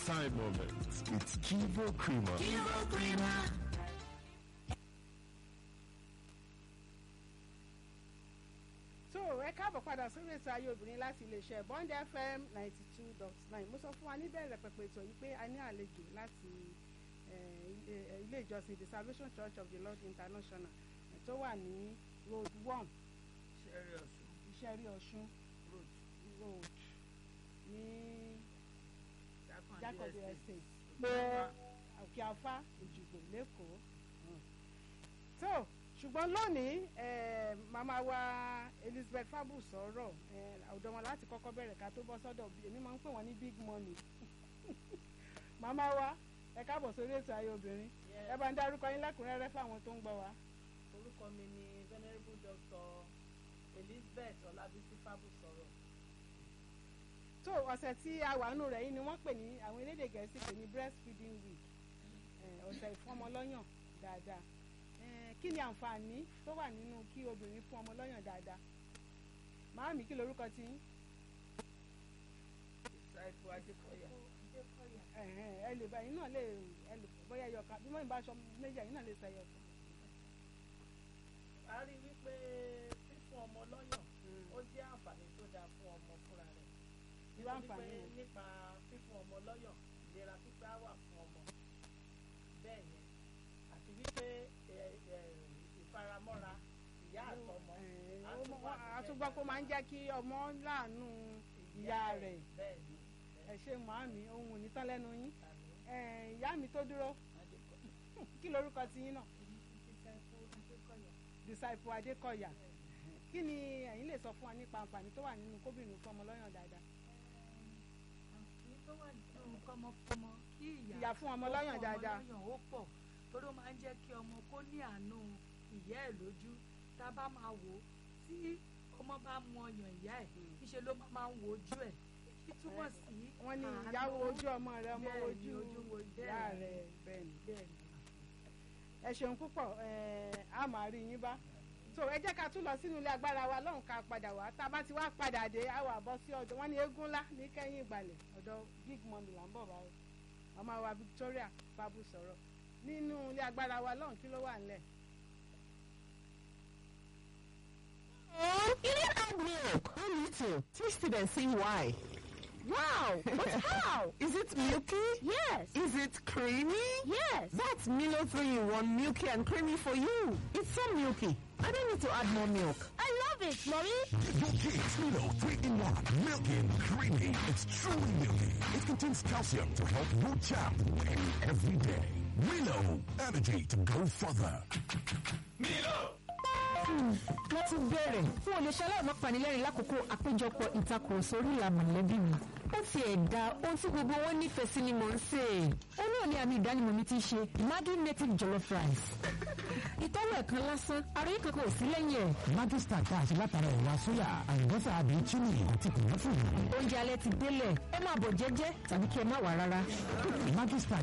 time moments with Kivo Creamer. Kivo Creamer. so ẹ káàbọ̀ padà sórí ètò ayé obìnrin láti iléeṣẹ́ bond fm ninety two dot nine mo sọ fún wa níbẹ̀rẹ̀ pẹ̀pẹ̀ ètò yìí pé a ní àlejò láti ilé ìjọsìn the salvation church of the lord international tó wà ní road one ìṣẹ́rí ọ̀ṣun road ní jákòdé estate òkè afá òjìgbò lẹ́kọ̀ọ́ tó ṣùgbọ́n lónìí màmá wa elizabeth fabu sọ̀rọ̀ ọ̀dọ̀ wọn láti kọ́kọ́ bẹ̀rẹ̀ ká tó bọ́ sọ́dọ̀ èmi máa ń pè wọ́n ní big money màmá wa ẹ káàbọ̀ sórí ètò ayé obìnrin ẹ bá ń dárúkọ yín lẹ́kùnrẹ́rẹ́ fáwọn tó ń gbọ́ wa. orúkọ mi ni venerable doctor elizabeth ọlábísí fabu sọ̀rọ̀. tó ọ̀sẹ̀ tí a wà nù rẹ̀ yìí ni wọ́n pè ní àwọn elédè gẹ̀ẹ́sì pè ní breastfeeding week ọ̀sẹ̀ ìfọ́mọlọ́yàn dáadáa kí ni àǹfààní tó wà nínú kí obìnrin fún ọmọ lọ́yàn dáadáa màámi kí lorúkọ ti yín. ìsáìfù adékọ̀yà. ẹ lè bá yín náà lè ẹ lè bóyá ẹyọ kan bí wọ́n bá aṣọ méjì yín náà lè sọ ẹyọ kan. a rí i wípé fífún ọmọ lọ́yàn ó jẹ́ àǹfààní tó dáa fún ọmọ fúnra rẹ̀. irú àǹfààní yẹn. nípa fífún ọmọ lọ́yàn ìlera pípé á wà fún ọmọ bẹ́ẹ̀ yẹn àti wípé ìfaramọ́ra ìyá àtọmọ. àtúgbọ́ kó máa ń jẹ́ kí ọmọ láàánú ìyá rẹ̀ ẹ ṣe màámi ohun òní tán lẹ́nu yín ìyá mi tó dúró kí lorúkọ ti yín náà. disciple adékọ̀yà kí ni ẹ̀yin lè sọ fún wa nípa àǹfààní tó wà nínú kóbìnrin fún ọmọ lọ́yàn dáadáa. àǹfààní tó wà nínú kọ́mọkọ́mọ kí ìyá fún ọmọ lọ́yàn dáadáa. ọmọ lọ́yàn ó pọ̀ torí ó máa ń jẹ́ kí ọmọ kó ní àánú ìyá ẹ̀ lójú tá a bá máa wò ó tí ọmọ bá mu ọyàn ìyá ẹ̀ níṣẹ́ ló máa ń wo ojú ẹ̀ kí túmọ̀ sí wọ́n ní ìyàwó ojú ọmọ rẹ ọmọ ojú ìyá rẹ bẹ́ẹ̀ ni ẹ ṣeun púpọ̀ a máa rí yín bá so ẹ jẹ́ ká tún lọ sínú ilé agbára wa lọ́hùn ká padà wá tá a bá ti wá padà dé a wà bọ́ sí ọ̀dọ̀ wọ́n ní eégún ńlá ní kẹ́yìn ìgbàlẹ̀ ọ̀dọ̀ big mommy là ń bọ̀ báyìí ọmọ wa Victoria babu sọ̀rọ̀ nínú ilé agbára wa lọ́hùn kí ló wà nílẹ̀. Oh, you didn't add milk. I need to. Taste it and see why. Wow, but how? Is it milky? Yes. Is it creamy? Yes. That's Milo 3 in 1 milky and creamy for you. It's so milky. I don't need to add more milk. I love it, Mommy. Give your kids Milo 3 in 1. Milky and creamy. It's truly milky. It contains calcium to help your child win every day. Milo, energy to go further. Milo! wọ́n ti bẹ̀rẹ̀ fún olùṣẹ́ aláìmọ́ panilẹ́rìn lákòókò àpéjọpọ̀ ìtakùrọ̀sọ orí ìlà mọ̀lẹ́bí mi. ó ti ẹ̀dá ohun tí gbogbo wọn nífẹ̀ẹ́ sí ni mò ń sè é. ó náà ní àmì ìdánimọ̀ mi ti ṣe Maggi native jollof rice. ìtọ́wò ẹ̀kan lásán ara yìí kankan ò sí lẹ́yìn ẹ̀. Maggi star tá a ṣe látara ẹ̀wà sóyà àlùbọ́sà àbí chili àti kòmọ́tò. oúnjẹ alẹ́ ti délẹ̀ ẹ máa bọ̀ jẹ́jẹ́ tàbí kí ẹ má wà rárá. Maggi star